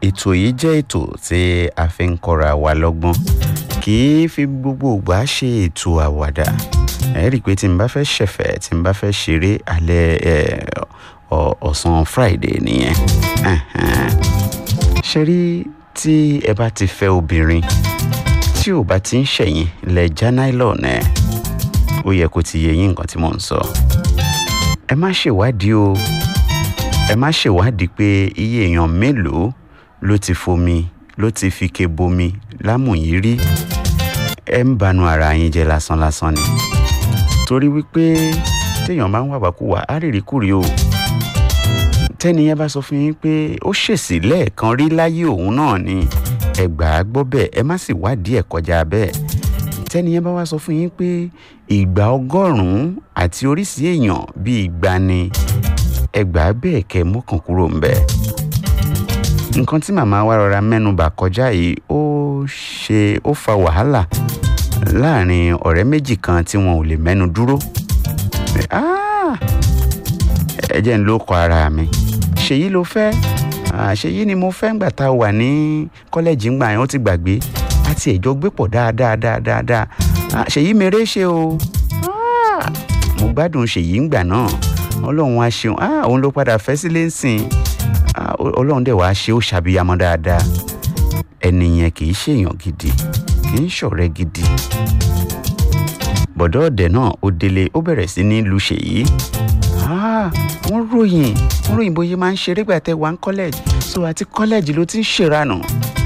ètò yìí jẹ́ ètò tí a fi ń kọ́ra wa lọ́gbọ́n kì í fi gbogbo ìgbà ṣe ètò àwàdà ẹ rí i pé tí n bá fẹ́ ṣẹ̀fẹ̀ tí n bá fẹ́ ṣeré alẹ́ ọ̀sán friday nìyẹn ṣe rí tí ẹ bá ti fẹ́ obìnrin tí ò bá ti ń ṣẹ̀yìn lẹ̀ já nylon ẹ̀ ó yẹ kó ti yé yín nǹkan tí mò ń sọ ẹ má ṣèwádìí o ẹ má ṣèwádìí pé iye èèyàn mélòó ló ti fomi ló ti fi ke bomi lámùyín rí ẹ ń banu ara yín jẹ lásán lásán ni torí wípé téèyàn bá ń wàwákùwà á rírì kúrì o tẹ́ni yẹn bá sọ fún yín pé ó ṣèṣì lẹ́ẹ̀kan rí láyé òun náà ni ẹ gbà á gbọ́ bẹ́ẹ̀ ẹ má sì wádìí ẹ̀ kọjá bẹ́ẹ̀ tẹ́ni yẹn bá wá sọ fún yín pé ìgbà ọgọ́rùn-ún àti oríṣi èèyàn bíi igba ni ẹ gbà á bẹ́ẹ̀ kẹ́ mọ́kàn kúrò ń bẹ́ẹ̀ nǹkan tí màmá wa rọra mẹ́nubà kọjá yìí ó ṣe ó fa wàhálà láàrin ọ̀rẹ́ méjì kan tí wọn ò lè mẹ́nu dúró ẹ jẹ́ ń ló kọ ara mi ṣèyí ló fẹ́ ṣèyí ni mo fẹ́ ńgbà tá a wà ní kọ́lẹ́jì ńgbà yẹn ó ti gbàgbé àti ẹ̀jọ́ gbé pọ̀ dáadáa dáadáa dáa ṣèyí mèrè ṣe o mo gbádùn ṣèyí ńgbà náà ọlọ́run á ṣeun òun ló padà fẹ́ sílé ń sìn ọlọ́run dẹ̀ wá ṣe ó ṣàbíyamọ dáadáa ẹni yẹn kì í ṣèyàn gidi kì í ṣọ̀rẹ́ gidi bọ̀dọ̀ ọ̀dẹ̀ náà ó délé ó bẹ̀rẹ̀ sí ní lu ṣèyí wọ́n ròyìn wọ́n ròyìn bóyá máa ń ṣeré gbà tẹ́ wà ń kọ́lẹ́jì so àti kọ́lẹ́jì ló ti ń ṣèrànù.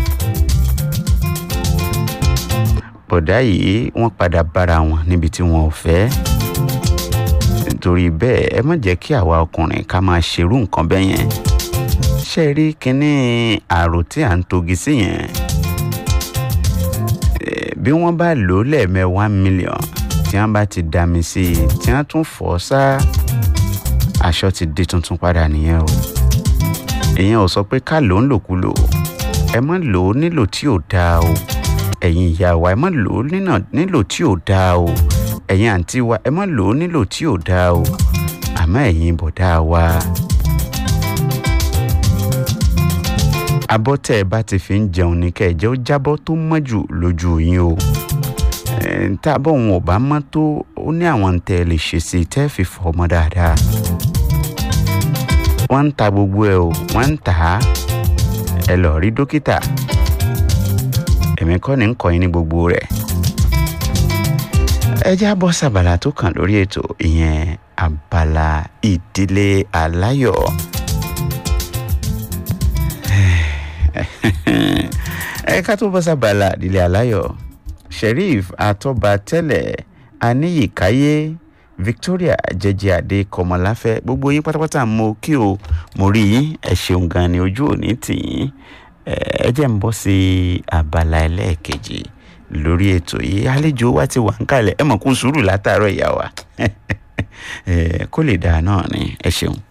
bọ̀dá yìí wọ́n padà bára wọn níbi tí wọn ò fẹ́ nítorí bẹ́ẹ̀ ẹ má jẹ́ kí àwa ọkùnrin ká máa ṣerú nǹkan bẹ́ẹ̀ yẹn ṣe rí kínní àrò tí à ń togi sí yẹn bí wọ́n bá lò ó lẹ́ẹ̀mẹ́ one million tí wọ́n bá ti dá mi sí i tí wọ́n tún fọ́ sáá aṣọ ti di tuntun padà nìyẹn o ìyẹn ò sọ pé ká lò ń lòkulò ẹ má lò ó nílò tí ò dáa o ẹ̀yin ìyá wa ẹ má lò ó nílò tí ò dáa o ẹ̀yin àǹtí wa ẹ má lò ó nílò tí ò dáa o àmọ́ ẹ̀yin bọ̀dá wa. abọ́ tẹ́ ẹ bá ti fi ń jẹun ní kẹ́ ẹ jẹ́ ó jábọ́ tó mọ́ jù lójú yín o tábọ̀ wọn ò bá mọ́ tó ó ní àwọn tẹ́ ẹ lè ṣe sí i tẹ́ ẹ fi fọ ọmọ dáadáa wọ́n ń ta gbogbo ẹ̀ o wọ́n ń tà á ẹ lọ rí dókítà èmi kọ́ ni ń kọ́ yín ní gbogbo rẹ̀ ẹ já bọ́ sábàlá tó kàn lórí ètò ìyẹn abala ìdílé aláyọ̀ ẹ ká tó bọ́ sábàlá ìdílé aláyọ̀ sheriff atọ́ba tẹ́lẹ̀ aníyíkáyé victoria jẹjẹ adé kọmọláfẹ́ gbogbo yín pátápátá mo kí o mo rí yín ẹ ṣeun gan ni ojú òní tì yín ẹ jẹ́ ń bọ́ sí abala ẹlẹ́ẹ̀kejì lórí ètò yìí àlejò wa ti wà ń kalẹ̀ ẹ mọ̀ kó sùúrù látàárọ̀ ìyá wa kó lè dáa náà ni ẹ ṣeun.